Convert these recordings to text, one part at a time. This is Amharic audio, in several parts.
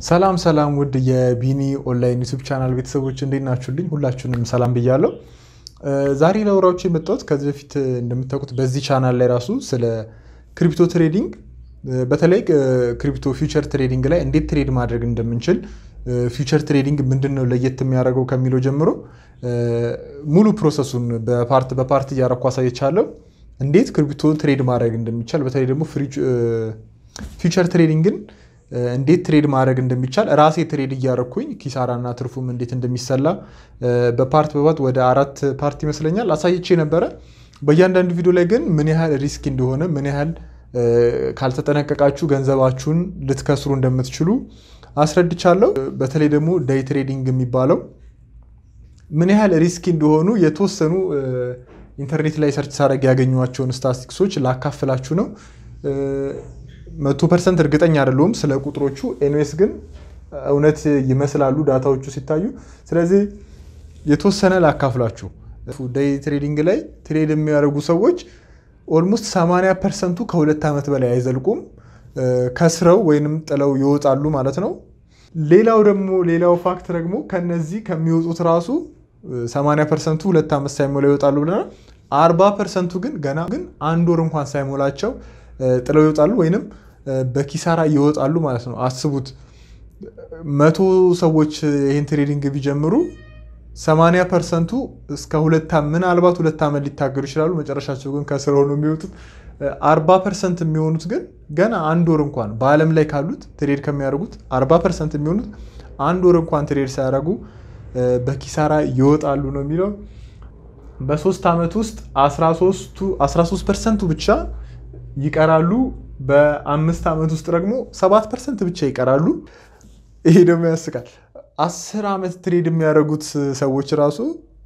ሰላም ሰላም ውድ የቢኒ ኦንላይን ዩቱብ ቻናል ቤተሰቦች እንዴት ናችሁልኝ? ሁላችሁንም ሰላም ብያለሁ። ዛሬ ላወራችሁ የመጣሁት ከዚህ በፊት እንደምታውቁት በዚህ ቻናል ላይ ራሱ ስለ ክሪፕቶ ትሬዲንግ በተለይ ክሪፕቶ ፊውቸር ትሬዲንግ ላይ እንዴት ትሬድ ማድረግ እንደምንችል ፊውቸር ትሬዲንግ ምንድን ነው ለየት የሚያደርገው ከሚለው ጀምሮ ሙሉ ፕሮሰሱን በፓርት በፓርት እያረኩ አሳይቻለሁ። እንዴት ክሪፕቶ ትሬድ ማድረግ እንደሚቻል በተለይ ደግሞ ፊውቸር ትሬዲንግን እንዴት ትሬድ ማድረግ እንደሚቻል ራሴ ትሬድ እያረኩኝ ኪሳራና ትርፉም እንዴት እንደሚሰላ በፓርት በፓርት ወደ አራት ፓርት ይመስለኛል አሳይቼ ነበረ። በእያንዳንዱ ቪዲዮ ላይ ግን ምን ያህል ሪስክ እንደሆነ ምን ያህል ካልተጠነቀቃችሁ ገንዘባችሁን ልትከስሩ እንደምትችሉ አስረድቻለሁ። በተለይ ደግሞ ዴይ ትሬዲንግ የሚባለው ምን ያህል ሪስኪ እንደሆኑ የተወሰኑ ኢንተርኔት ላይ ሰርች ሳደርግ ያገኟቸውን ስታቲስቲክሶች ላካፍላችሁ ነው። መቶ ፐርሰንት እርግጠኛ አይደለሁም ስለ ቁጥሮቹ። ኤንዌስ ግን እውነት ይመስላሉ ዳታዎቹ ሲታዩ። ስለዚህ የተወሰነ ላካፍላችሁ። ዴይ ትሬዲንግ ላይ ትሬድ የሚያደርጉ ሰዎች ኦልሞስት 80 ፐርሰንቱ ከሁለት ዓመት በላይ አይዘልቁም። ከስረው ወይንም ጥለው ይወጣሉ ማለት ነው። ሌላው ደግሞ ሌላው ፋክት ደግሞ ከነዚህ ከሚወጡት ራሱ 80 ፐርሰንቱ ሁለት ዓመት ሳይሞላ ይወጣሉ ብለናል። 40 ፐርሰንቱ ግን ገና ግን አንድ ወር እንኳን ሳይሞላቸው ጥለው ይወጣሉ ወይንም በኪሳራ ይወጣሉ ማለት ነው። አስቡት መቶ ሰዎች ይህን ትሬዲንግ ቢጀምሩ 80 ፐርሰንቱ እስከ ሁለት ምናልባት ሁለት ዓመት ሊታገሉ ይችላሉ። መጨረሻቸው ግን ከስር ሆነው የሚወጡት 40 ፐርሰንት የሚሆኑት ግን ገና አንድ ወር እንኳን በዓለም ላይ ካሉት ትሬድ ከሚያደርጉት 40 ፐርሰንት የሚሆኑት አንድ ወር እንኳን ትሬድ ሳያደርጉ በኪሳራ ይወጣሉ ነው የሚለው። በሶስት ዓመት ውስጥ 13 ፐርሰንቱ ብቻ ይቀራሉ። በአምስት ዓመት ውስጥ ደግሞ ሰባት ፐርሰንት ብቻ ይቀራሉ። ይሄ ደግሞ ያስቃል። አስር ዓመት ትሬድ የሚያደርጉት ሰዎች ራሱ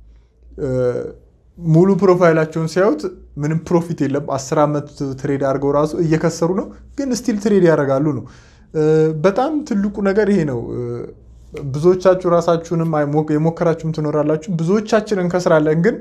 ሙሉ ፕሮፋይላቸውን ሲያዩት ምንም ፕሮፊት የለም። አስር ዓመት ትሬድ አድርገው ራሱ እየከሰሩ ነው፣ ግን ስቲል ትሬድ ያደርጋሉ ነው። በጣም ትልቁ ነገር ይሄ ነው። ብዙዎቻችሁ ራሳችሁንም የሞከራችሁም ትኖራላችሁ። ብዙዎቻችን እንከስራለን ግን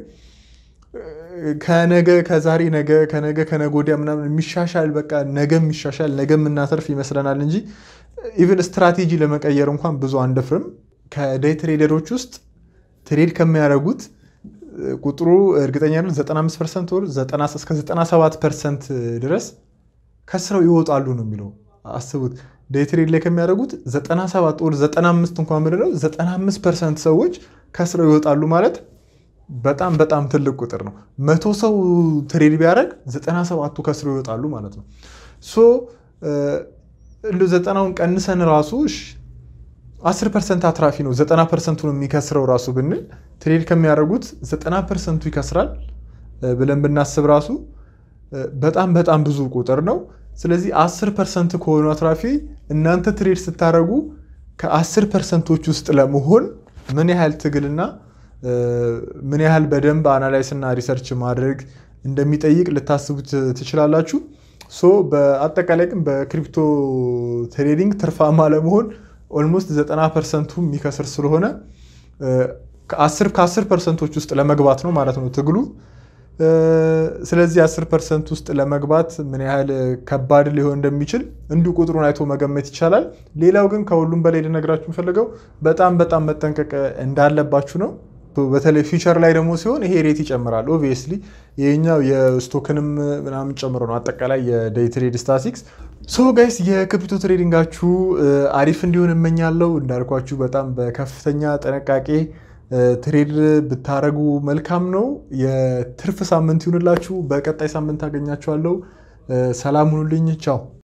ከነገ ከዛሬ ነገ ከነገ ከነገ ወዲያ ምናምን የሚሻሻል በቃ ነገ የሚሻሻል ነገ የምናተርፍ ይመስለናል እንጂ ኢቨን ስትራቴጂ ለመቀየር እንኳን ብዙ አንደፍርም። ከዴይ ትሬደሮች ውስጥ ትሬድ ከሚያደርጉት ቁጥሩ እርግጠኛ ነው 95 ፐርሰንት ወር እስከ 97 ፐርሰንት ድረስ ከስረው ይወጣሉ ነው የሚለው። አስቡት ዴይ ትሬድ ላይ ከሚያደርጉት 97 ወር 95 እንኳን ምንለው 95 ፐርሰንት ሰዎች ከስረው ይወጣሉ ማለት በጣም በጣም ትልቅ ቁጥር ነው። መቶ ሰው ትሬድ ቢያደርግ ዘጠና ሰባቱ ከስሮ ይወጣሉ ማለት ነው። ሶ እንደ ዘጠናውን ቀንሰን ራሱ አስር ፐርሰንት አትራፊ ነው ዘጠና ፐርሰንቱን የሚከስረው ራሱ ብንል ትሬድ ከሚያደርጉት ዘጠና ፐርሰንቱ ይከስራል ብለን ብናስብ ራሱ በጣም በጣም ብዙ ቁጥር ነው። ስለዚህ አስር ፐርሰንት ከሆኑ አትራፊ እናንተ ትሬድ ስታደርጉ ከአስር ፐርሰንቶች ውስጥ ለመሆን ምን ያህል ትግልና ምን ያህል በደንብ አናላይስ እና ሪሰርች ማድረግ እንደሚጠይቅ ልታስቡት ትችላላችሁ። ሶ በአጠቃላይ ግን በክሪፕቶ ትሬዲንግ ትርፋማ ለመሆን ኦልሞስት 90 ፐርሰንቱ የሚከስር ስለሆነ ከ10 ፐርሰንቶች ውስጥ ለመግባት ነው ማለት ነው ትግሉ። ስለዚህ 10 ፐርሰንት ውስጥ ለመግባት ምን ያህል ከባድ ሊሆን እንደሚችል እንዲሁ ቁጥሩን አይቶ መገመት ይቻላል። ሌላው ግን ከሁሉም በላይ ልነግራችሁ የምፈልገው በጣም በጣም መጠንቀቅ እንዳለባችሁ ነው። በተለይ ፊውቸር ላይ ደግሞ ሲሆን ይሄ ሬት ይጨምራል። ኦብቪየስሊ ይሄኛው የስቶክንም ምናምን ጨምሮ ነው አጠቃላይ የዴይ ትሬድ ስታቲክስ። ሶ ጋይስ የክሪፕቶ ትሬዲንጋችሁ አሪፍ እንዲሆን እመኛለሁ። እንዳልኳችሁ በጣም በከፍተኛ ጥንቃቄ ትሬድ ብታረጉ መልካም ነው። የትርፍ ሳምንት ይሁንላችሁ። በቀጣይ ሳምንት አገኛችኋለሁ። ሰላም ሁኑልኝ። ቻው